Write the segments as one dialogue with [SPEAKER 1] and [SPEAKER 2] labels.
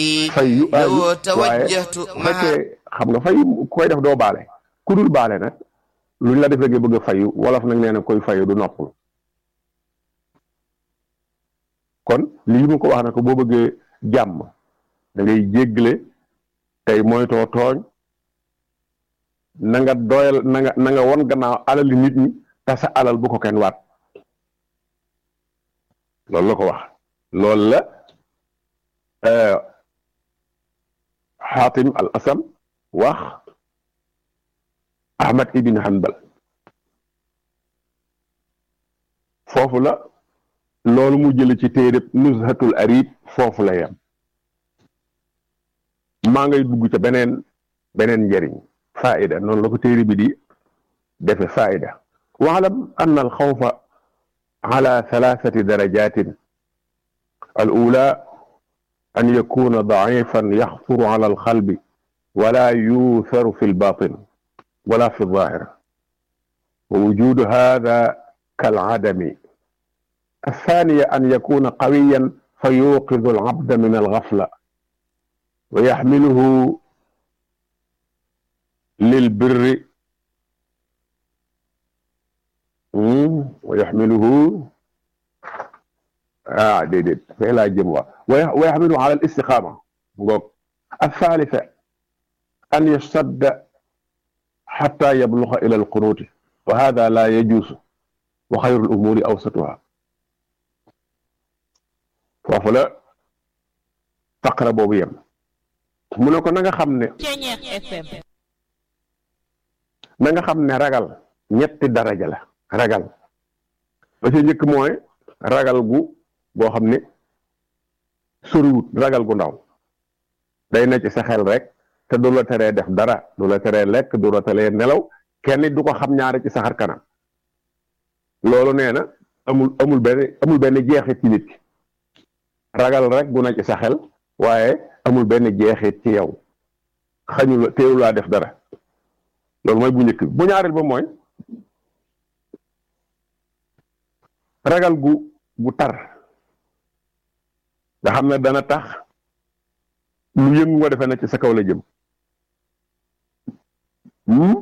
[SPEAKER 1] fayu
[SPEAKER 2] لو
[SPEAKER 1] waaye
[SPEAKER 2] توجهت
[SPEAKER 1] bu
[SPEAKER 2] مع
[SPEAKER 1] fekkee xam nga fayu koy def doo baale ku dul baale nag luñ la defee nga bëgg a fayu wolof nag nee na koy fayu du noppul kon lii mu ko wax na ko boo bëggee jàmm da ngay jéggale tey moytoo tooñ na nga doyal na nga na nga won gannaaw alali nit ñi te sa alal bu ko kenn waat loolu la ko wax loolu la xaatim al asam wax ahmad ibn hanbal foofu la loolu mu jële ci téereb nuzhatul arib foofu la yem maa ngay dugg ca beneen beneen njëriñ faida noonu la ko téere bi di defe faida waalam an al xawfa ala thalathati darajatin al ula an yakuna daifan yaxfuru ala alxalbi wala yuutharu fi lbatin wala fi lzahir wa wujudu hada kalcadami الثانية أن يكون قويا فيوقظ العبد من الغفلة ويحمله للبر مم، ويحمله آه دي دي فإلى جموة ويح- ويحمله على الاستقامة نقول. الثالثة أن يشتد حتى يبلغ إلى القنوت وهذا لا يجوز وخير الأمور أوسطها foofu la faqra boobu yem mu ne ko na nga xam ne
[SPEAKER 3] Ceñeex FM
[SPEAKER 1] na nga xam ne ragal ñetti daraja la ragal ba ci njëkk mooy ragal gu boo xam ne soriwut ragal gu ndaw day na ci sa xel rek te du la teree def dara du la teree lekk du la teree nelaw kenn du ko xam ñaare ci sa xar kanam loolu nee na amul amul benn amul benn jeexit ci nit ki ragal rek bu na ci sa xel waaye amul benn jeexit ci yow xañu la teewu laa def dara loolu mooy bu njëkk bi bu ñaareel ba mooy ragal gu gu tar nga xam ne dana tax lu yëngu nga defe na ci sa kaw la jëm hmm?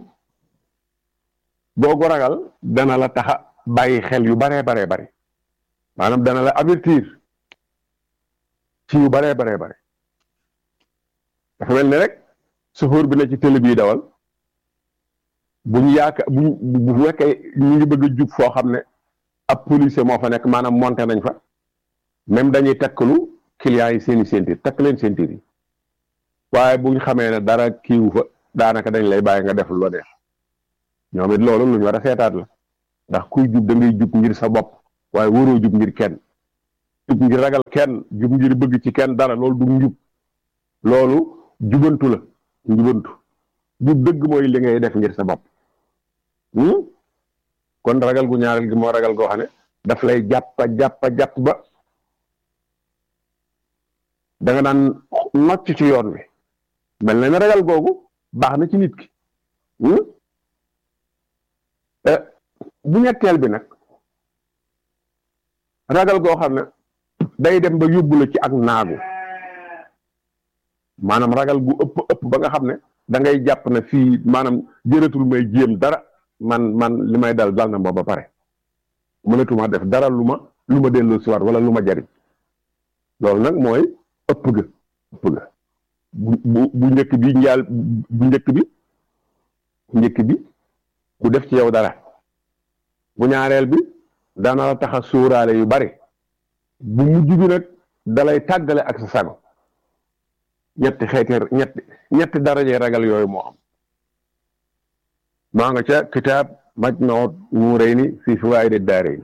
[SPEAKER 1] googu ragal dana la taxa bàyyi xel yu baree baree bare maanaam dana la avertir ci yu baree baree bare dafa mel ni rek chauffeur bi ne ci télé bii dawal bu ñu yaaka bu ñu bu fekkee ñu ngi bëgg a jub foo xam ne ab policier moo fa nekk maanaam monté nañ fa même dañuy takkalu clients yi seeni ceinture takk leen ceinture yi waaye bu ñu xamee ne dara kiiwu fa daanaka dañ lay bàyyi nga def lu la neex ñoom it loolu lu ñu war a seetaat la ndax kuy jub da ngay jub ngir sa bopp waaye waroo jub ngir kenn jub ngir ragal kenn jub ngir bëgg ci kenn dara loolu du njub loolu jubantu la njubantu jub dëgg mooy li ngay def ngir sa bopp hmm? kon ragal gu ñaareel gi moo ragal goo xam ne daf lay jàppa jàppa jàpp ba da nga daan nocc ci yoon wi mel na ne ragal googu baax na ci nit ki hmm? Eh, bu ñetteel bi nag ragal goo xam ne day dem ba yóbbu la ci ak naagu maanaam ragal gu ëpp ëpp ba nga xam ne da ngay jàpp ne fii maanaam jëratul may jéem dara man man li may dal dal na ma ba pare mënatuma def dara lu ma lu ma delloo si waat wala lu ma jariñ loolu nag mooy ëpp ga ëpp ga bu bu bu njëkk bi njaal bu njëkk bi njëkk bi du def ci yow dara bu ñaareel bi dana la tax a sóoraale yu bari bu mujj bi nag dalay tàggale ak sa sago ñetti xeeti ñetti ñetti daraje ragal yooyu moo am maa nga ca kitaab majmuut nuurayni fi fawaa'idi daarayni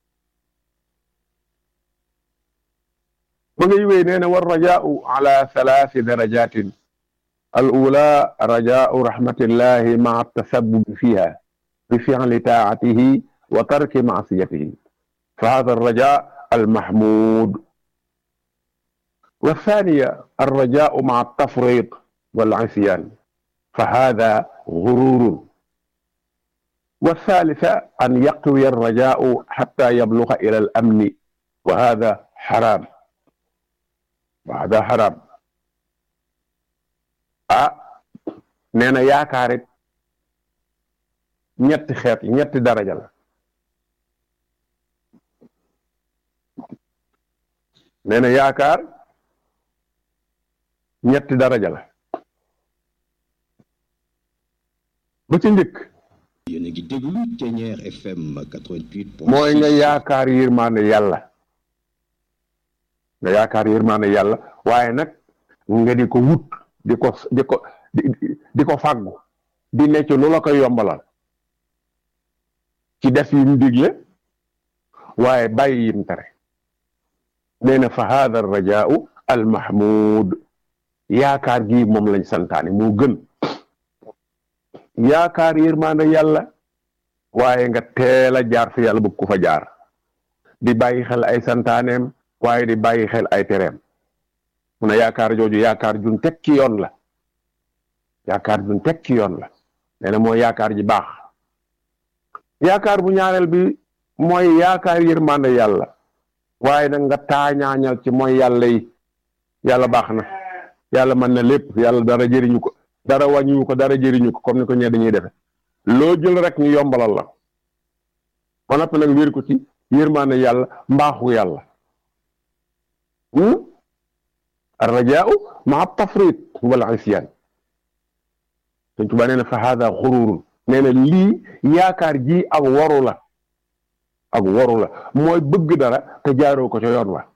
[SPEAKER 1] ba ngay wéy nee na war rajaau ala thalathi darajatin al ula rajaau rahmatillahi maa tasabbubi fiha bi fi'li taa'atihi wa tarki ma'siyatihi fa hada arraja المحمود والثانية الرجاء مع التفريط والعصيان فهذا غرور والثالثة أن يقوي الرجاء حتى يبلغ إلى الأمن وهذا حرام وهذا حرام ah nee na yaakaar it ñetti xeet ñetti daraja la nee na yaakaar ñetti daraja la ba ci njëkk
[SPEAKER 2] yéen a ngi déglu Ténière FM 88.
[SPEAKER 1] mooy nga yaakaar yërmaande yàlla nga yaakaar yërmaande yàlla waaye nag nga di ko wut di ko di ko di ko fàggu di necc lu la koy yombalal ci def yim digle waaye bàyyi yim tere nee na fa haada rajaau al mahmud yaakaar gi moom lañ santaane moo gën yaakaar yërmaande yàlla waaye nga teel a jaar fi yàlla bëgg ku fa jaar di bàyyi xel ay santaaneem waaye di bàyyi xel ay tereem mu ne yaakaar jooju yaakaar jun teg ci yoon la yaakaar jun teg ci yoon la nee na mooy yaakaar ji baax yaakaar bu ñaareel bi mooy yaakaar yërmande yàlla waaye nag nga taañaañal ci mooy yàlla yi yàlla baax na yàlla mën na lépp yàlla dara jëriñu ko dara wàññiwu ko dara jëriñu ko comme ni ko ñee dañuy defe loo jël rek ñu yombalal la ba noppi nag wér ko ci yërmande yàlla mbaaxu yàlla arrajaau maa tafrit wala isyaan Sëñ Tuubaa nee na fa haada xururun nee na lii yaakaar ji ak waru la ak waru la mooy bëgg dara te jaaroo ko ca yoon wa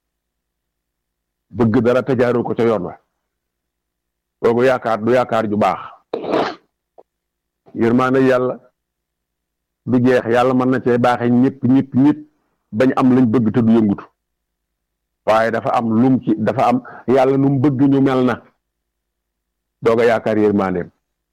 [SPEAKER 1] bëgg dara te jaaroo ko ca yoon wa boobu yaakaar du yaakaar ju baax yërmaande yàlla du jeex yàlla mën na cee baaxee ñëpp ñëpp ñëpp bañ am lañ bëgg te du yëngutu waaye dafa am lum ci dafa am yàlla nu mu bëgg ñu mel na doog a yaakaar yërmaandeem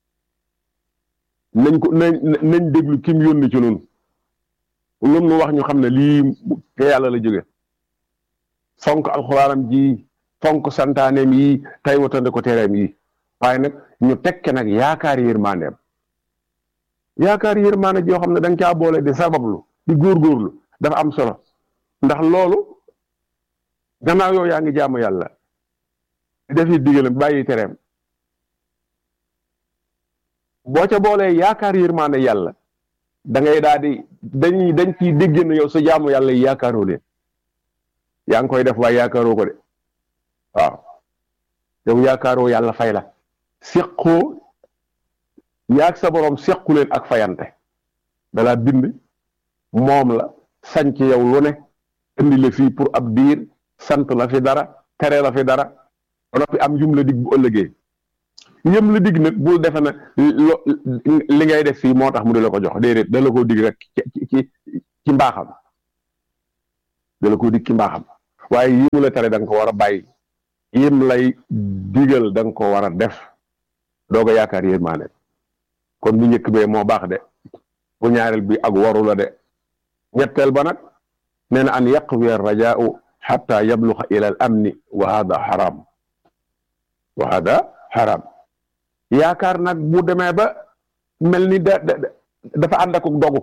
[SPEAKER 1] nañ ko nañ nañ déglu kim yónni ci nun lum nu wax ñu xam ne lii te yàlla la jóge fonk alxuraanam ji fonk santaaneem yi tey watande ko tereem yi waaye nag ñu tekke nag yaakaar yërmaandeem yaakaar yërmaande joo xam ne da nga caa boole di sabablu di góorgóorlu dafa am solo ndax loolu gannaaw yow yaa ngi jaamu yàlla di defi digalam bàyyi tereem boo ca boolee yaakaar yërmaande yàlla da ngay daal di dañuy dañ ciy dégg ne yow sa jaamu yàlla yi yaakaaroo leen yaa ngi koy def waaye yaakaaroo ko de waaw yow yaakaaroo yàlla fay la seqoo yaag sa borom sequ leen ak fayante dalaa bind moom la sañ ci yow lu ne indi la fii pour ab diir sant la fi dara tere la fi dara ba noppi am yum la dig bu ëllëgee yëm la dig nag bul defe na li ngay def fii moo tax mu di la ko jox déedéet da la koo dig rek ci ci ci mbaaxam da la koo dig ci mbaaxam waaye yi mu la tere da nga ko war a bàyyi yim lay digal da nga ko war a def doog a yaakaar yërmaane kon bu njëkk bee moo baax de bu ñaareel bi ak waru la de ñetteel ba nag nee na an yaqwi rajaau xatta yabluxa ila al amni wa hada xaram wa hada xaram yaakaar nag bu demee ba mel ni da dafa ànd ak dogu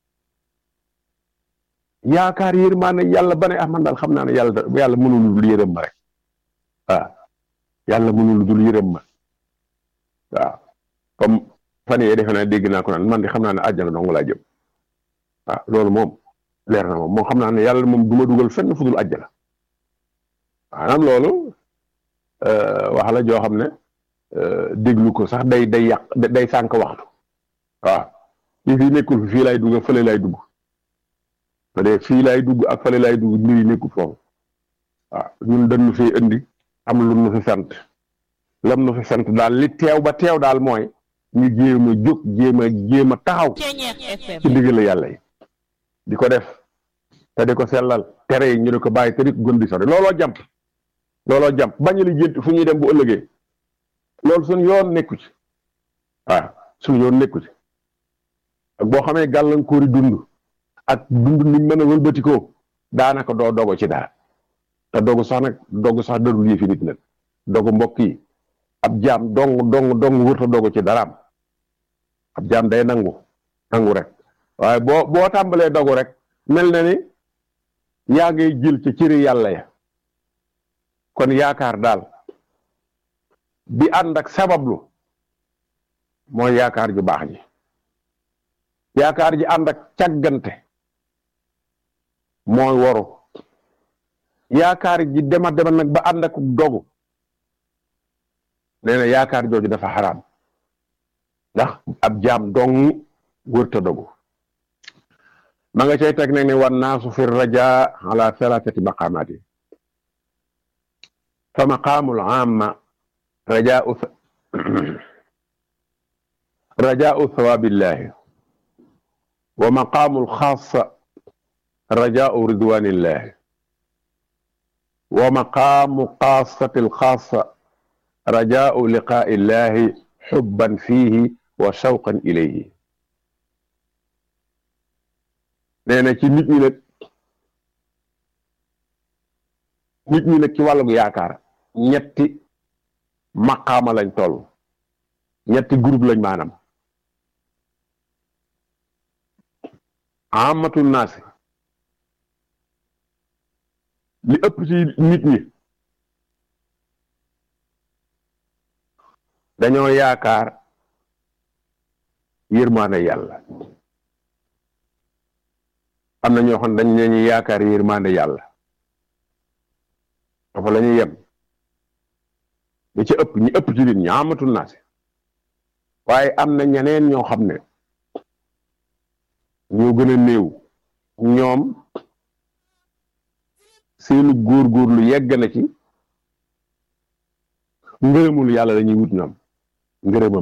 [SPEAKER 1] yaakaar yërmaane yàlla ba ne ah man daal xam naa ne yàlla yàlla mënul dul yërëm ma rek waaw yàlla mënul dul yërëm ma waaw comme fan yee defe naa dégg naa ko naan man di xam naa ne àjjana dong laa jëm waaw loolu moom leer na moom moom xam naa ne yàlla moom du ma dugal fenn fu dul àjjana maanaam loolu wax la joo xam ne déglu ko sax day day yàq day sànq waxtu waaw li fi nekkul fii lay dugg fële lay dugg te de fii lay dugg ak fële lay dugg mbir yi nekkul foofu waaw ñun dañu fi indi am lu nu fi sant lam nu fi sant daal li teew ba teew daal mooy ñu jéem a jóg jéem a jéem a taxaw ci ndigal yàlla yi di ko def te di ko sellal tere yi ñu di ko bàyyi te di ko gën di sori looloo jàmp looloo jàmp bañ li jënt fu ñuy dem bu ëllëgee loolu suñ yoon nekku ci waaw suñ yoon nekku ci ak boo xamee gàllankoori dund ak dund niñ mën a wëlbatikoo daanaka doo dogo ci dara te dogu sax nag dogu sax dadul yëfi nit nag dogu mbokk yi ab jaam dong dong dong wërta dogu ci daraam ab jaam day nangu nangu rek waaye boo boo tàmbalee dogu rek mel na ni yaa ngay jël ca cëri yàlla ya kon yaakaar daal bi ànd ak sabablu mooy yaakaar ju baax ji yaakaar ji ànd ak càggante mooy waru yaakaar ji dema dema nag ba ànd ak dogu nee na yaakaar jooju dafa xaraam ndax ab jaam dong wërta dogu ma nga cay teg nag ne wan naasu fi raja ala thalathati maqaamaati fa maqaamul amma rajaau rajaau thawaabillahi wa maqaamul xaasa rajaau ridwanillahi wa maqaamu xaasati alxaasa rajaau liqaa'i illahi xubban fiihi wa shawqan ilayhi nee na ci nit ñi nag nit ñi nag ci wàllug yaakaar ñetti maqaama lañ toll ñetti groupe lañ maanaam amatul naasi li ëpp ci nit ñi dañoo yaakaar yërmaande yàlla am na ñoo xam dañ ne ñu yaakaar yërmaande yàlla dafa la ñuy yem li ci ëpp ñi ëpp ci nit ñi amatul naasi waaye am na ñeneen ñoo xam ne ñoo gën a néew ñoom seenu góorgóorlu yegg na ci ngërëmul yàlla la ñuy wut ñoom ngërëmam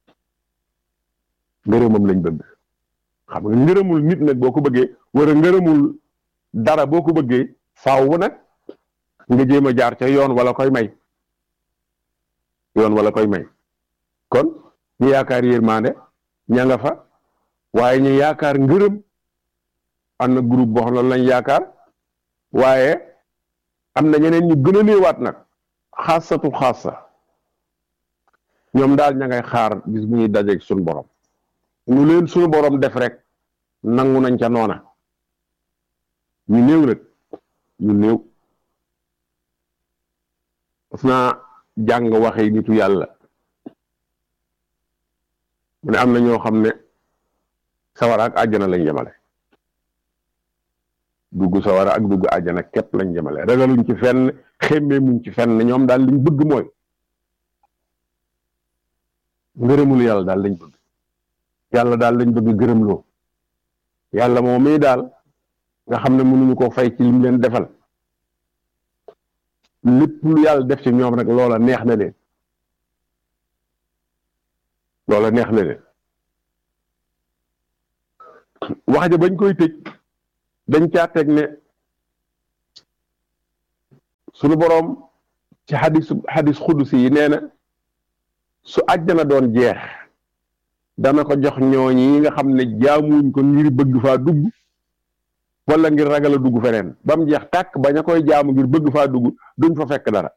[SPEAKER 1] ngërëmam lañ bëgg xam nga ngërëmul nit nag boo ko bëggee wala ngërëmul dara boo ko bëggee faaw nag nga jéem a jaar ca yoon wala koy may yoon wala koy may kon ñu yaakaar yërmande ña nga fa waaye ñu yaakaar ngërëm am na groupe boo xam ne lañ yaakaar waaye am na ñeneen ñu gën a néewaat nag xaasatu xaasa ñoom daal ña ngay xaar bis bu ñuy dajeeg suñu borom ñu leen suñu borom def rek nangu nañ ca noona ñu néew nag ñu néew parce naa jàng waxee nitu yàlla mu ne am na ñoo xam ne sawara ak àjjana lañ jëmale dugg sawara ak dugg àjjana képp lañ jëmale ragaluñ ci fenn xemmee muñ ci fenn ñoom daal liñ bëgg mooy ngërëmul yàlla daal lañ bëgg yàlla daal lañ bëgg gërëmloo yàlla moom mii daal nga xam ne mënuñu ko fay ci lim leen defal lépp lu yàlla def ci ñoom rek loola neex na leen loola neex na leen wax ja bañ koy tëj dañ caa teg ne sunu boroom ci xadis xadis xudus yi nee na su àjjana doon jeex dana ko jox ñooñi yi nga xam ne jaamuñ ko ngir bëgg faa dugg wala ngir ragal a dugg feneen ba mu jeex tàkk bañ a koy jaamu ngir bëgg faa dugg duñ fa fekk dara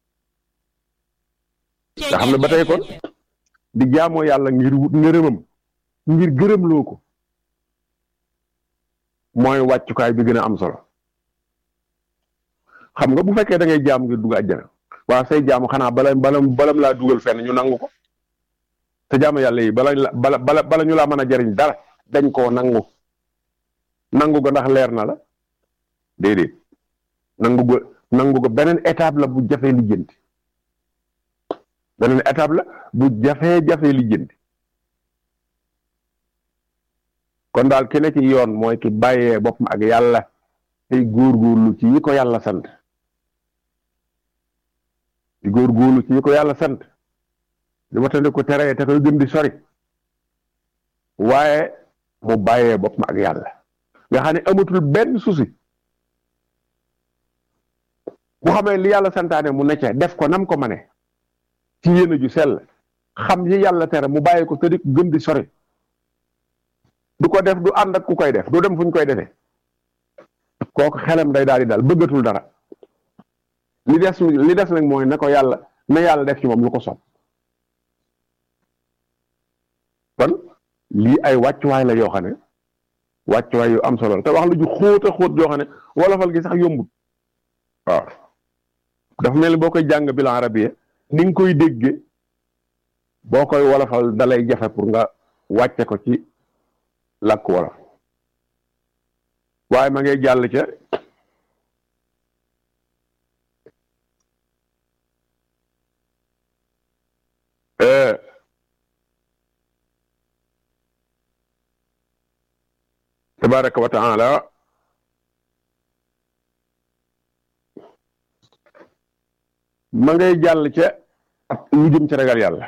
[SPEAKER 1] nga xam ne ba tey kon di jaamoo yàlla ngir wut ngërëmam ngir gërëmloo ko mooy wàccukaay bi gën a am solo xam nga bu fekkee da ngay jaam ngir dugg àjjana waa say jaamu xanaa bala bala balam laa dugal fenn ñu nangu ko te jaamu yàlla yi bala bala bala bala ñu laa mën a jariñ dara dañ koo nangu nangu ko ndax leer na la déedéet nangu ko nangu ko beneen étape la bu jafee lijjanti beneen étape la bu jafee jafee lijjanti kon daal ki ne ci yoon mooy ki bàyyee boppam ak yàlla tey góorgóorlu ci yi ko yàlla sant di góorgóorlu ci yi ko yàlla sant di watandi ko tere te koy gën di sori waaye mu bàyyee boppam ak yàlla nga xam ne amatul benn souci bu xamee li yàlla santaane mu necce def ko nam ko mane ci yéene ju sell xam yi yàlla tere mu bàyyi ko te di gën di sori du ko def du ànd ak ku koy def du dem fu ñu koy defee kooku xelam day daal di daal bëggatul dara li des li des nag mooy na ko yàlla na yàlla def ci moom lu ko sopp kon lii ay wàccuwaay la yoo xam ne wàccuwaay yu am solo la te wax lu ju xóot a xóot yoo xam ne wolofal gi sax yombut waaw dafa mel ni boo koy jàng bilan arabiya ni nga koy dégge boo koy wolofal dalay jafe pour nga wàcce ko ci làkk wolof waaye ma ngay jàll ca tabaraka wa taala ma ngay jàll ca lu jëm ca ragal yàlla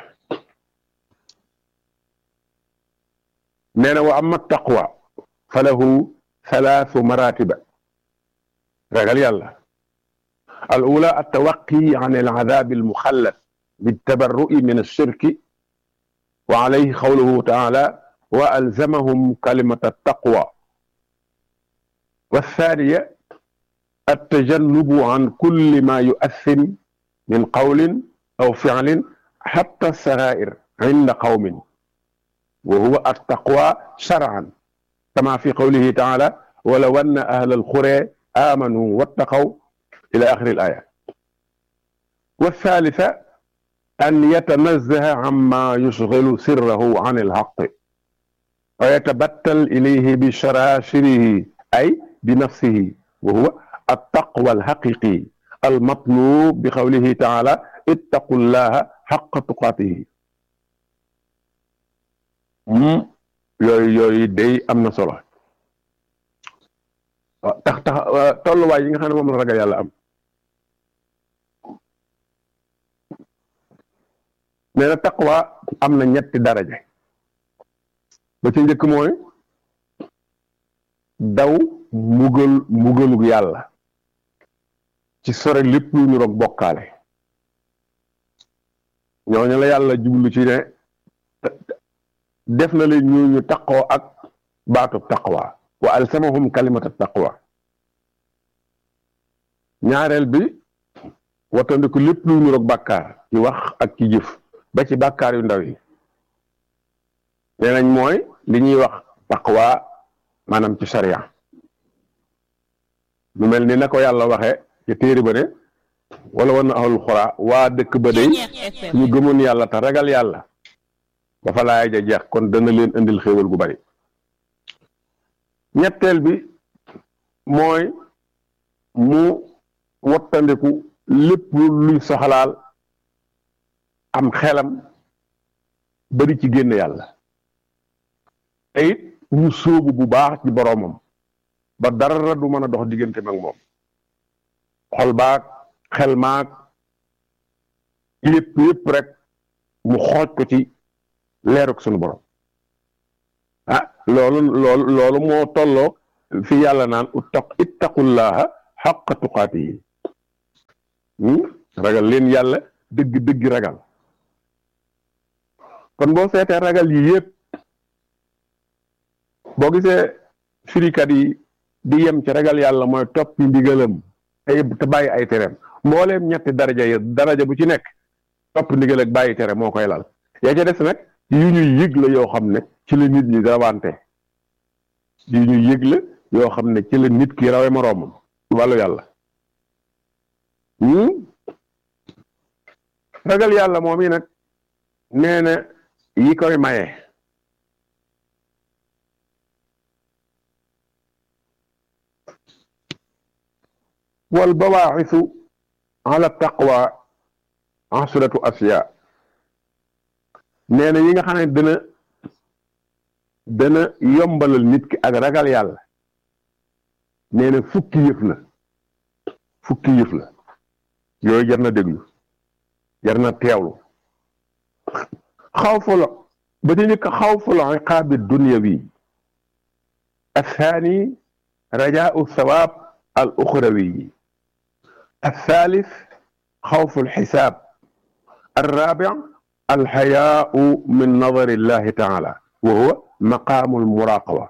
[SPEAKER 1] nee na wa amma taqwa fa lahu thalathu maratiba ragal yàlla al ula altawaqi an alcadab almuxallat بالتبرؤ من الشرك وعليه قوله تعالى وألزمهم كلمة التقوى والثانية التجنب عن كل ما يؤثم من قول أو فعل حتى السرائر عند قوم وهو التقوى شرعا كما في قوله تعالى ولو أن أهل القرى آمنوا واتقوا إلى آخر الآية والثالثة أن يتنزه عما يشغل سره عن الحق ويتبتل إليه بشراشره أي بنفسه وهو التقوى الحقيقي المطلوب بقوله تعالى اتقوا الله حق تقاته yooyu yooyu day am na solo tax tax tolluwaay yi nga xam ne moom la ragal yàlla am nee na taqwa am na ñetti daraja ba ci njëkk mooy daw mbugal mbugalug yàlla ci sore lépp lu ñu roog bokkaale ñooñu la yàlla jublu ci ne def na leen ñu ñu taqoo ak baatub taqwa wa alsamahum kalimata taqwa ñaareel bi wattandiku lépp lu ñu roog bàkkaar ci wax ak ci jëf ba ci bàkkaar yu ndaw yi nee nañ mooy li ñuy wax taqwa maanaam ci sharia lu mel ni na ko yàlla waxe ci téere ba ne wala wan na ahlul xuraa waa dëkk ba day ñu gëmoon yàlla te ragal yàlla ba fa laaya ja jeex kon dana leen indil xéewal gu bari ñetteel bi mooy mu wattandiku lépp luy soxlaal am xelam bari ci génn yàlla te it ñu sóobu bu baax ci boroomam ba dara du mën a dox diggante mag moom xol baag xel maag yépp yépp rek mu xooj ko ci leeruk sunu borom ah loolu loolu loolu moo tolloo fi yàlla naan uttaq ittaqullaha xaqa tuqaatihi ragal leen yàlla dëgg dëgg ragal kon boo seetee ragal yi yépp boo gisee firikat yi di yem ci ragal yàlla mooy toppi ndigalam ay te bàyyi ay tereem mbooleem ñetti daraja yi daraja bu ci nekk topp ndigal ak bàyyi tere moo koy lal yaa ca des nag yu ñuy yëg la yoo xam ne ci la nit ñi rawante yu ñuy yëg la yoo xam ne ci la nit ki rawe moroomam wàllu yàlla ragal yàlla moom yi nag nee na yi koy maye wal bawaaxisu ala taqwa asratu asiya nee na yi nga xam ne dana dana yombalal nit ki ak ragal yàlla nee na fukki yëf la fukki yëf la yooyu jar na déglu jar na teewlu xawfu la ba ci njëkk xawfu la iqaabi dunyawi الثاني رجاء الثواب الأخروي الثالث خوف الحساب الرابع الحياء من نظر الله تعالى وهو مقام المراقبة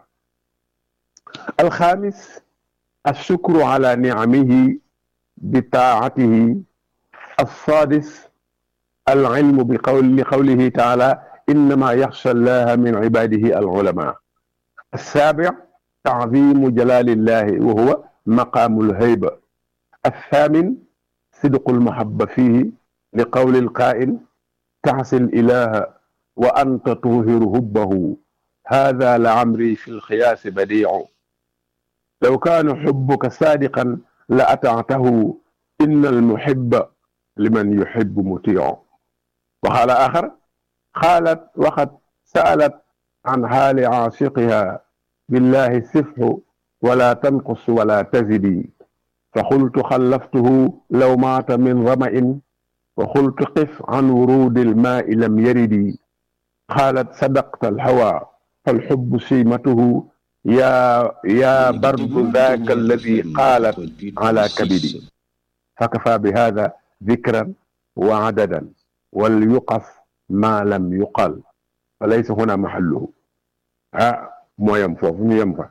[SPEAKER 1] الخامس الشكر على نعمه بطاعته السادس العلم بقول لقوله تعالى إنما يخشى الله من عباده العلماء السابع تعظيم جلال الله وهو مقام الهيبة الثامن صدق المحبة فيه li qawli alqaa'il taxsi ilaha wa anta tuhiru hubbahu hada la amri fi lxiyaasi badiicu law kaana xubbuka saadiqan la ataatahu inna almuhibba liman yuhibbu mutiicu wa qaala axar qaalat waqad sa'alat an xaali caashiqiha billahi sifhu wala tanqus wala tazidi fa qultu xallaftuhu law maata min rama'in wa qultu qif an wuruudi almaai lam yaridi qaalat sadaqta alhawa falxubbu siimatuhu yaa yaa bardu daaka alladi qaalat ala kabidi fakafaa bi haada dikran wa adadan wal yuqaf maa lam yuqal fa laysa huna maxalluhu ah moo yem foofu ñu yem fa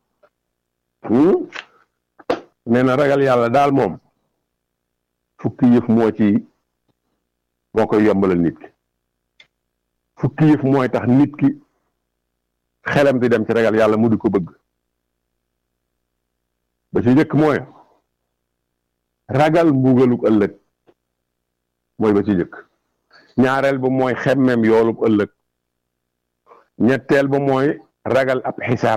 [SPEAKER 1] nee na ragal yàlla daal moom fukki yëf moo ci moo koy yombalal nit ki fukki yëf mooy tax nit ki xelam di dem ci ragal yàlla mu di ko bëgg ba ci njëkk mooy ragal mbugaluk ëllëg mooy ba ci njëkk ñaareel ba mooy xemmem yoolub ëllëg ñetteel ba mooy ragal ab xisaab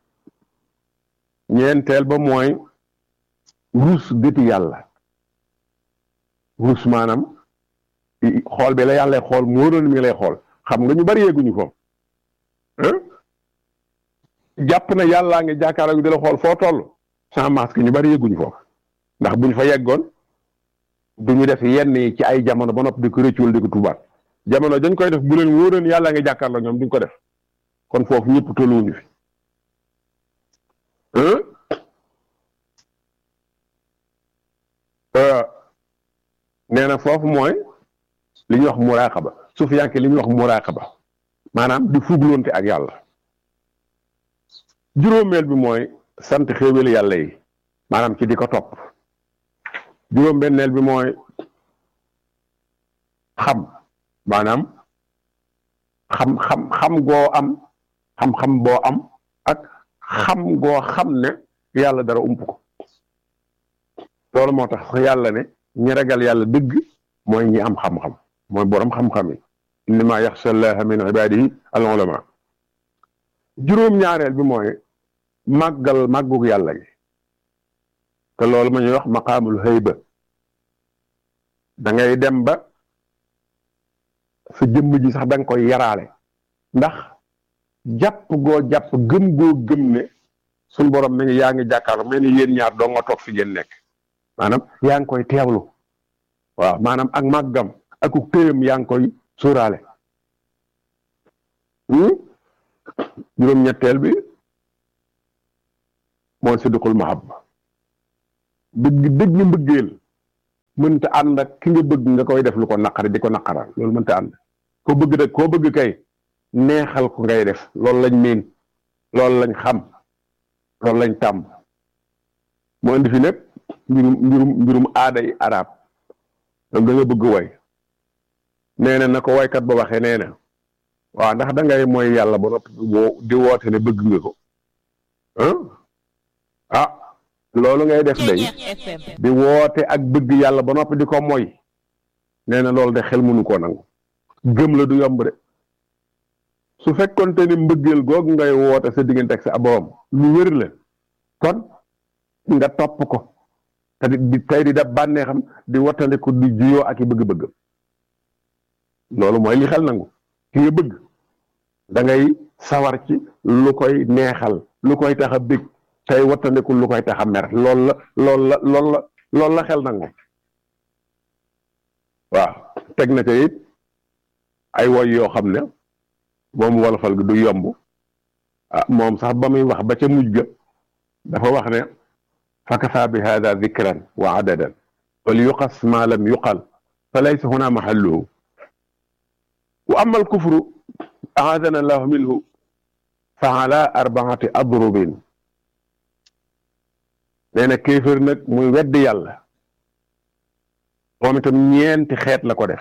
[SPEAKER 1] ñeenteel ba mooy ruus gëti yàlla ruus maanaam xool bi la yàlla xool moo doon mi lay xool xam nga ñu bari yegguñu foofu jàpp na yàllaa ngi jàkkaarloo di la xool foo toll sans masque ñu bari yegguñu foofu ndax buñ fa yeggoon duñu def yenn yi ci ay jamono ba nopp di ko rëccul di ko tubaat jamono dañ koy def bu leen wóoroon yàllaa ngi jàkkaarloo ñoom duñ ko def kon foofu ñëpp tolluwuñu fi nee na foofu mooy li ñuy wax muraqaba sufiyanke li ñuy wax muraqaba maanaam di fugloonte ak yàlla juróomeel bi mooy sant xéewal yàlla yi maanaam ci di ko topp juróom-benneel bi mooy xam maanaam xam xam xam goo am xam-xam boo am ak xam goo xam ne yàlla dara ump ko loolu moo tax yàlla ne ñi ragal yàlla dëgg mooy ñi am xam-xam mooy boroom xam-xam yi innama yaxsha llaha min ibadihi al ulama juróom-ñaareel bi mooy màggal màggug yàlla gi te loolu ma ñuy wax maqaamul hayba da ngay dem ba sa jëmm ji sax da nga koy yaraale ndax jàpp goo jàpp gëm goo gëm ne suñ borom mi ngi yaa ngi jàkkaarloo mel ni yéen ñaar doo nga toog fi ngeen nekk maanaam yaa ngi koy teewlu waaw maanaam ak màggam ak ku téyam yaa ngi koy suuraale juróom-ñetteel bi mooy siddiqul mahabba dëgg dëgg mbëggeel mënta ànd ak ki nga bëgg nga koy def lu ko naqari di ko naqaral loolu mënta ànd koo bëgg rek koo bëgg kay neexal ko ngay def loolu lañ miin loolu lañ xam loolu lañ tàmm mu indi fi lépp mbirum mbirum mbirum aada yi arab donc da nga bëgg way nee na na ko waykat ba waxee nee na waaw ndax da ngay mooy yàlla ba noppi di woote ne bëgg nga ko ah loolu ngay def day di woote ak bëgg yàlla ba noppi di ko moy nee na loolu de xel mënu koo nangu gëm la du yomb de su fekkonte ni mbëggeel googu ngay woote sa diggante ak sa borom lu wér la kon nga topp ko te di tey di da bànneexam di wattandiku di juyoo ak i bëgg-bëgg loolu mooy li xel nangu ki nga bëgg da ngay sawar ci lu koy neexal lu koy tax a bëgg tey wattandiku lu koy tax a mer loolu la loolu la loolu la loolu la xel nangu waaw teg na ca it ay woy yoo xam ne moom wolofal gi du yomb ah moom sax ba muy wax ba ca mujj ga dafa wax ne fakafa bi hada dikran wa adadan wal yuqas ma lam yuqal fa laysa huna mahalluhu wa ama alkufru aadana allahu minhu fa ala arbaati adrubin nee na kéefër nag muy weddi yàlla moom itam ñeenti xeet la ko def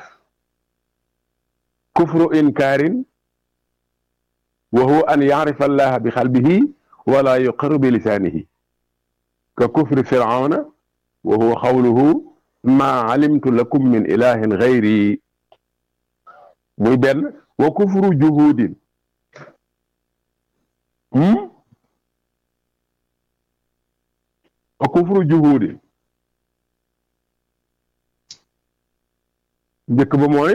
[SPEAKER 1] kufru inkaarin wa huwa an yacrifa allaha bi xalbihi wala yuqirru bi lisaanihi ka kufri firawna wa huwa xawluhu maa alimtu lakum min ilahin gayri muy benn wa kufru juhudin wa kufru juhudin njëkk ba mooy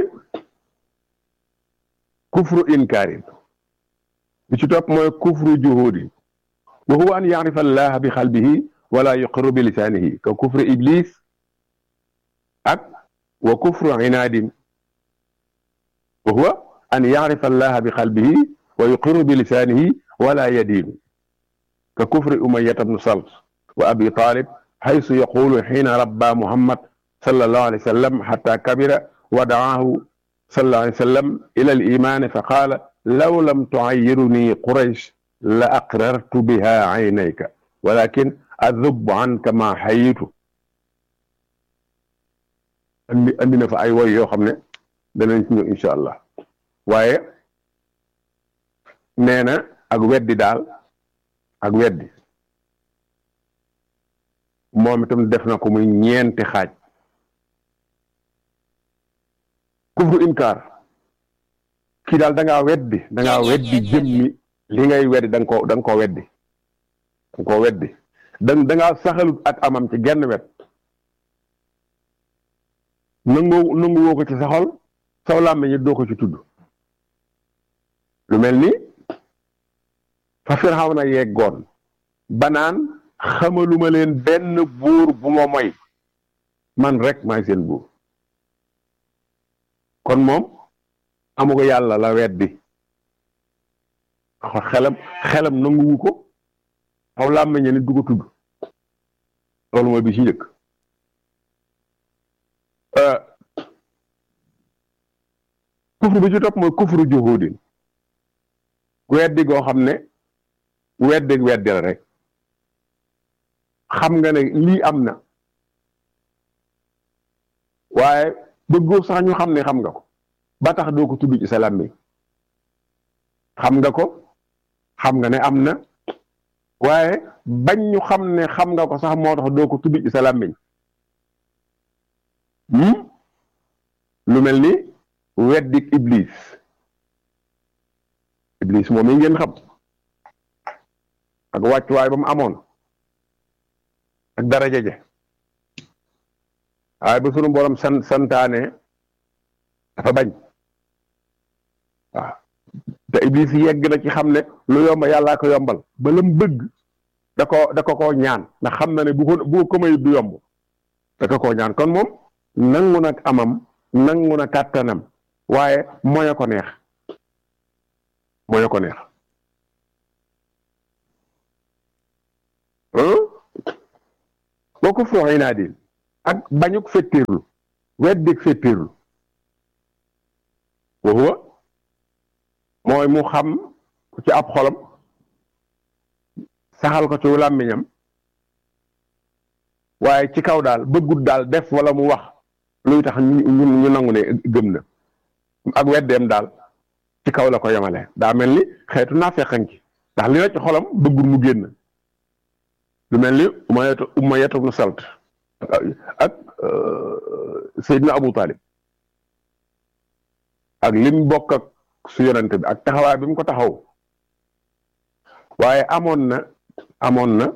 [SPEAKER 1] kufru inkaarin bi ci topp mooy kufru juhudin wa huwa an yacrifa allaha bi xalbihi wala yuqiru bi lisaanihi ka kufru iblis ak wa kufru inaadin wa huwa an yacrifa allaha bi xalbihi wa yuqiru bi lisaanihi wala yadiinu ka kufri umayata bnu salt wa abi talib xaysu yaqulu xiina rabba muhammad sallallahu alayhi wa sallam xata kabira wa dacaahu sallallahu alayhi wa sallam ila alimaani fa qaala law lam tucayiruni quraysh la aqrartu biha caynayka walakin adub anka ma xayitu andi andi na fa ay woy yoo xam ne danañ ci ñëw incha allah waaye nee na ak weddi daal ak weddi moom itam def na ko muy ñeenti xaaj kufru inkaar kii daal da ngaa weddi da ngaa weddi jëmmi li ngay weddi da nga koo da nga koo weddi da nga koo weddi da da ngaa saxalut ak amam ci genn wet nangu nangu woo ko ci sa xol saw làmmiñ doo ko ci tudd lu mel ni fa Firawna yeggoon banaan xamaluma leen benn buur bu ma moy man rek maay seen buur kon moom amu ko yàlla la weddi xelam xelam nanguwu ko aw làmmiñ ni du ko tudd loolu mooy bi ci njëkk kufru bi ci topp mooy kufru juhudin weddi goo xam ne weddi weddi la rek xam nga ne lii am na waaye bëggoo sax ñu xam ne xam nga ko ba tax doo ko tudd ci sa làmmiñ xam nga ko xam nga ne am na waaye bañ ñu xam ne xam nga ko sax moo tax doo ko tudd ci sa làmmiñ lu mel ni weddik iblis iblis moom yi ngeen xam ak wàccuwaay ba mu amoon ak daraja je waaye ba sunu borom san santaane dafa bañ waaw te iblis yegg na ci xam ne lu yomb yàllaa ko yombal ba lam bëgg da ko da ko koo ñaan ndax xam na ne bu ko bu ko may du yomb da ko koo ñaan kon moom nangu nag amam nangu na kàttanam waaye moya ko neex moya ko neex boo ko fooxee naa di ak bañuk fettirlu weddik fettirlu wa huwa mooy mu xam ci ab xolam saxal ko ci làmmiñam waaye ci kaw daal bëggut daal def wala mu wax luy tax ñu ñu nangu ne gëm na ak weddeem daal ci kaw la ko yemale daa mel ni xeetu naa fekkan ci ndax li na ci xolam bëggul mu génn lu mel ni umayatu umayatu ibn salt ak Seydina Abu Talib ak lim bokk ak su yonente bi ak taxawaay bi mu ko taxaw waaye amoon na amoon na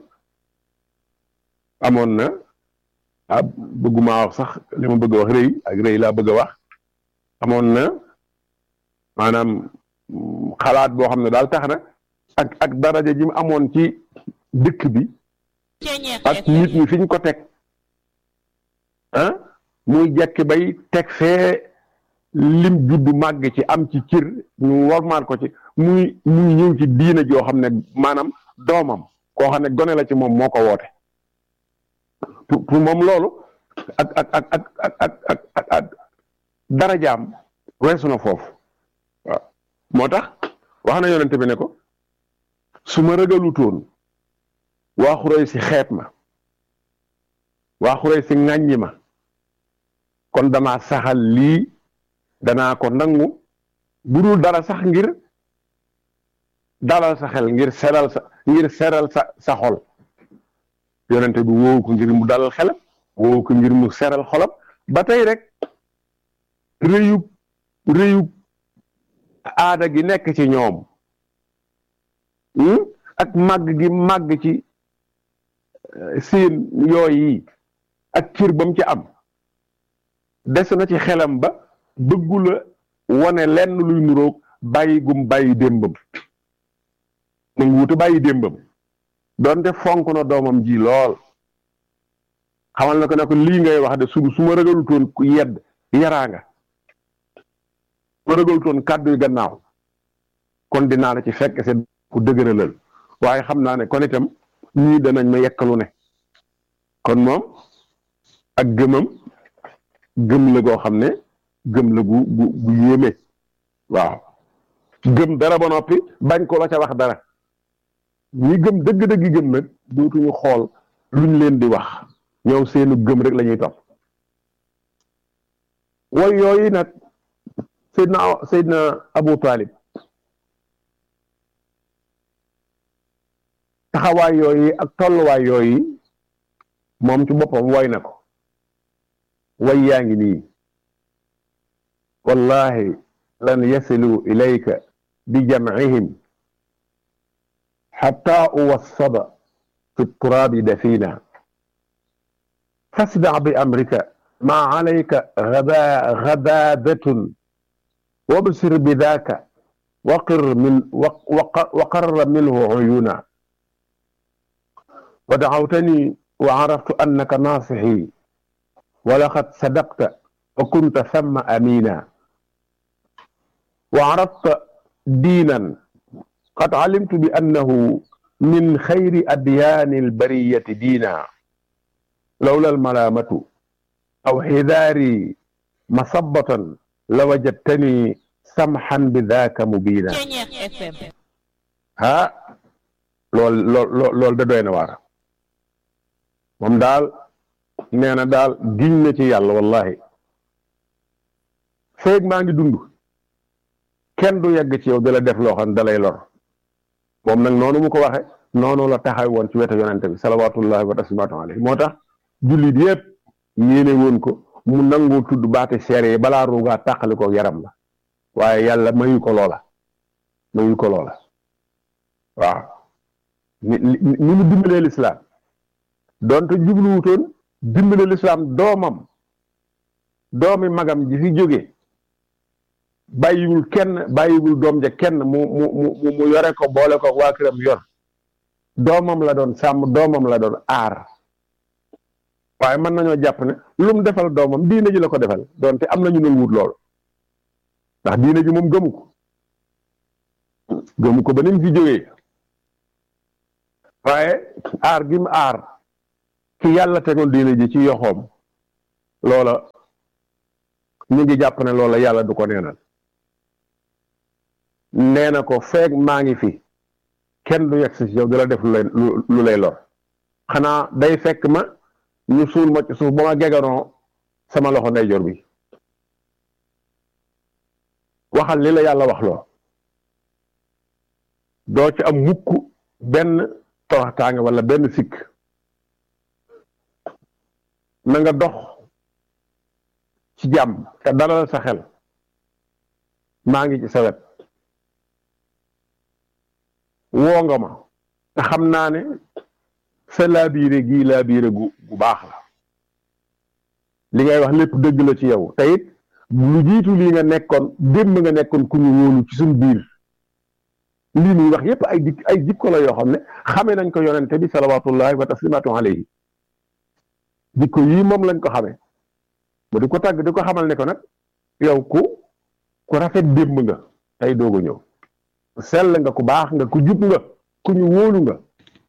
[SPEAKER 1] amoon na ah bëgguma wax sax li ma bëgg a wax rëy ak rëy laa bëgg a wax amoon na maanaam xalaat boo xam ne daal tax na ak ak daraja ji mu amoon ci dëkk bi ak nit ñi fi ñu ko teg ah muy jekki bay teg fee lim juddu màgg ci am ci cir ñu wormaal ko ci muy muy ñëw ci diina joo xam ne maanaam doomam koo xam ne gone la ci moom moo ko woote pour pour moom loolu ak ak ak ak ak ak ak ak darajaam weesu na foofu waaw moo tax wax na yonente bi ne ko su ma ragalutoon waa xuray si xeet ma waa xuray si ŋàññi ma kon dama saxal lii danaa ko nangu bu dul dara sax ngir dalal sa xel ngir seral sa ngir seral sa sa xol yonente bi woowu ko ngir mu dalal xelam woo ko ngir mu seral xolam ba tey rek réyub réyub aada gi nekk ci ñoom ak màgg gi màgg ci seen yooyu ak cër ba mu ci am des na ci xelam ba bëggula wone lenn luy nuroog bàyyi gum bàyyi démbam nangu wuta bàyyi démbam doonte fonk na doomam ji lool xamal na ko ne ko lii ngay wax de su su ma ragalutoon ku yedd yaraanga ma ragalutoon kàddu yu gannaaw kon dinaa la ci fekk seen ku dëgëralal waaye xam naa ne kon itam ñii danañ ma yekkalu ne kon moom ak gëmam gëm la goo xam ne gëm la gu gu gu yéeme waaw gëm dara ba noppi bañ ko la ca wax dara ñi gëm dëgg-dëgg gëm nag dootuñu xool luñ leen di wax ñoom seenu gëm rek la ñuy topp way yooyu nag Seydina Seydina Abu Talib taxawaay yooyu ak tolluwaay yooyu moom ci boppam woy na ko way yaa ngi nii wallahi lan yasilu ilayka bi jamcihim xatta uwassada fi turaabi dafina fasdac bi amrika ma calayka gabaadatun wabsir bidaaka waqir min waqarra minhu cuyuna ودعوتني وعرفت أنك ناصحي ولقد صدقت وكنت ثم أمينا وعرفت دينا قد علمت بأنه من خير أديان البرية دينا لولا الملامة أو حذاري مصبة لوجدتني سمحا بذاك مبينا ها لول لول لول دا دوينا وارا moom daal nee na daal giñ na ci yàlla wallahi feeg maa ngi dund kenn du yegg ci yow di la def loo xam ne da lay lor moom nag noonu mu ko waxe noonu la taxaw woon ci wetu yonente bi salawatullahi wa taslimatu alayhi moo tax jullit yépp yéene woon ko mu nangoo tudd baati seere yi balaa ruugaa tàqali ko yaram la waaye yàlla mayu ko loola mayu ko loola waaw ni ni mu dimbalee lislaam donte jubluwutoon dimbale lislaam doomam doomi magam ji fi jóge bàyyiwul kenn bàyyiwul doom ja kenn mu mu mu mu yore ko boole ko waa këram yor doomam la doon sàmm doomam la doon aar waaye mën nañoo jàpp ne lu mu defal doomam diine ji la ko defal donte am nañu nul wut loolu ndax diine ji moom gëmu ko gëmu ko ba ni mu fi jógee waaye aar gi mu aar ki yàlla tegoon diine ji ci yoxoom loola ñu ngi jàpp ne loola yàlla du ko neenal nee na ko feeg maa ngi fi kenn du yegg si yow di la def lu lay lu lay lor xanaa day fekk ma ñu suul ma ci suuf ba ma geganoo sama loxo ndeyjoor bi waxal li la yàlla wax loo doo ci am mukk benn toroxtaange wala benn sikk na nga dox ci jàmm te dalal sa xel maa ngi ci sa wet woo nga ma te xam naa ne sa laabiire gii laabiire gu gu baax la li ngay wax lépp dëgg la ci yow te it lu jiitu lii nga nekkoon démb nga nekkoon ku ñu wóolu ci suñ biir lii muy wax yépp ay dik ay jikko la yoo xam ne xame nañ ko yonente bi salawatullahi wa taslimatu alayhi jikko yii moom lañ ko xamee mu di ko tàgg di ko xamal ne ko nag yow ku ku rafet démb nga tey doog a ñëw sell nga ku baax nga ku jub nga ku ñu wóolu nga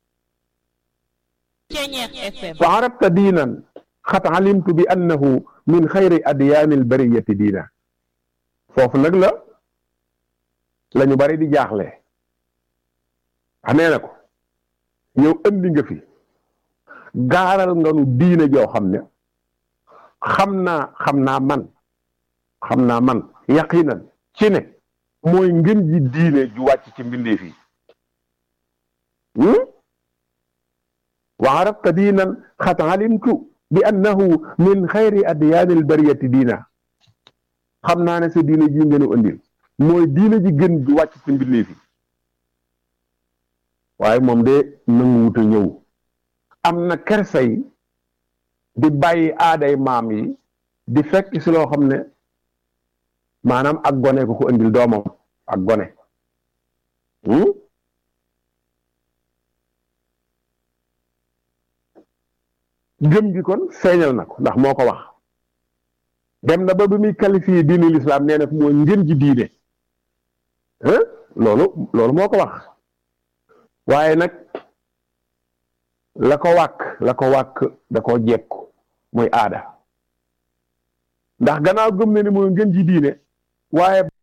[SPEAKER 1] fa arabta diinan xat alimtu bi annahu min xayri adyaani albariyati diina foofu nag la la ñu bari di jaaxle xamee na ko yow andi nga fi gaaral nga nu diine joo xam ne xam naa xam naa man xam naa man yaqinan ci ne mooy ngën ji diine ju wàcc ci mbindeef yi wa arabta diinan xat alimtu bi annahu min xayri adyaanil bariyati diina xam naa ne sa diine ji ngeen a andil mooy diine ji gën ju wàcc ci mbindeef yi waaye moom de nanguwut a ñëw am na kersay di bàyyi aaday maam yi di fekk si loo xam ne maanaam ak gone ko ko andil doomam ak gone gëm gi kon feeñal na ko ndax moo ko wax dem na ba bi muy qualifié diine l'islam nee na mooy ngën ji diine loolu loolu moo ko wax waaye nag la ko wàkk la ko wàkk da koo jekku muy aada ndax gannaaw gëm na ni mooy ngën ji diine waaye